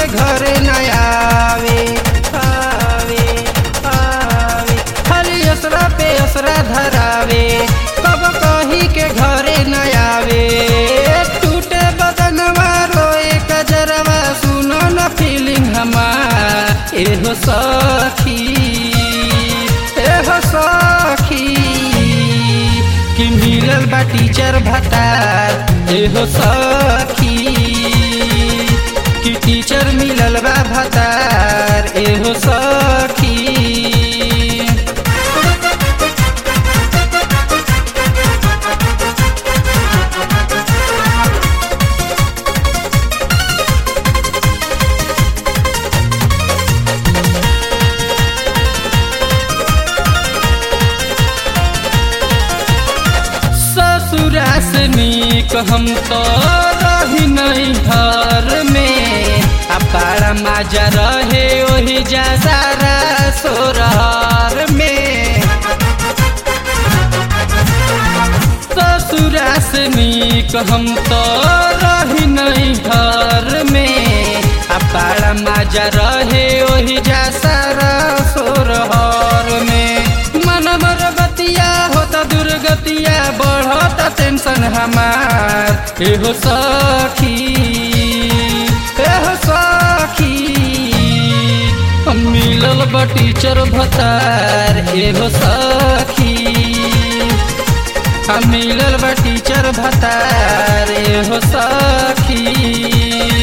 के घरे न आवे आवे आवे खाली असरा पे असरा धरावे कब कही के घरे न आवे टूटे बदनवा रोए कजरवा सुनो न फीलिंग हमार एहो सखी एहो सखी कि मिलल बा टीचर भतार एहो सखी कि टीचर मिलल बा भतार एहो सखी ससुरा से नीक हम तो रही नहीं घर में आ बड़ा मजा रहे वही जा सारा सोरहर में ससुरा से नीक हम तो रही नहीं घर में आ बड़ा मजा रहे वही जा सारा सोरहर में मन मर बतिया होता दुर्गतिया बढ़ता टेंशन हमार एहो सखी एहो सखी हम मिलल बा टीचर भतार एहो सखी हम मिलल बा टीचर भतार एहो सखी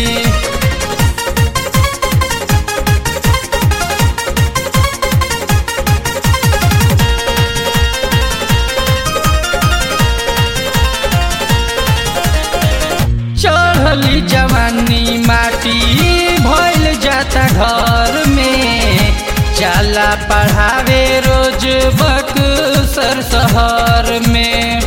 चढ़ली जवानी माटी भइल जाता घर में जाला पढ़ावे रोज बक्सर शहर में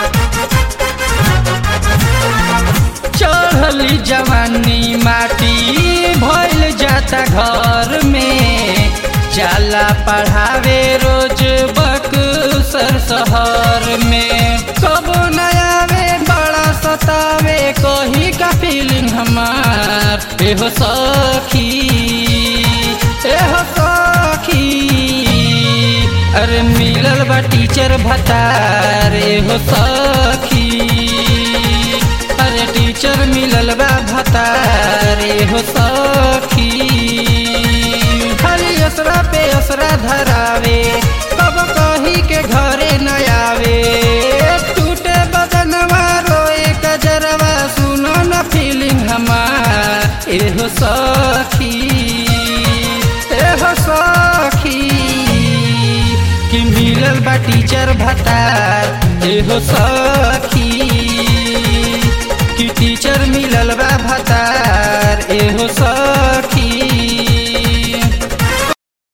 चढ़ली जवानी माटी भइल जाता घर में जाला पढ़ावे रोज बक्सर शहर में कबो नयावे बड़ा सतावे कही का फीलिंग हमार एहो सखी एहो सखी अरे मिलल बा टीचर भतार एहो सखी अरे टीचर मिलल बा भतार एहो सखी खाली असरा पे असरा धरावे कब कही के घरे न आवे टूटे बदनवा रोए कजरवा सुनो न फीलिंग हमार एहो सखी एहो सखी कि मिलल बा टीचर भतार एहो सखी कि टीचर मिलल बा भतार एहो सखी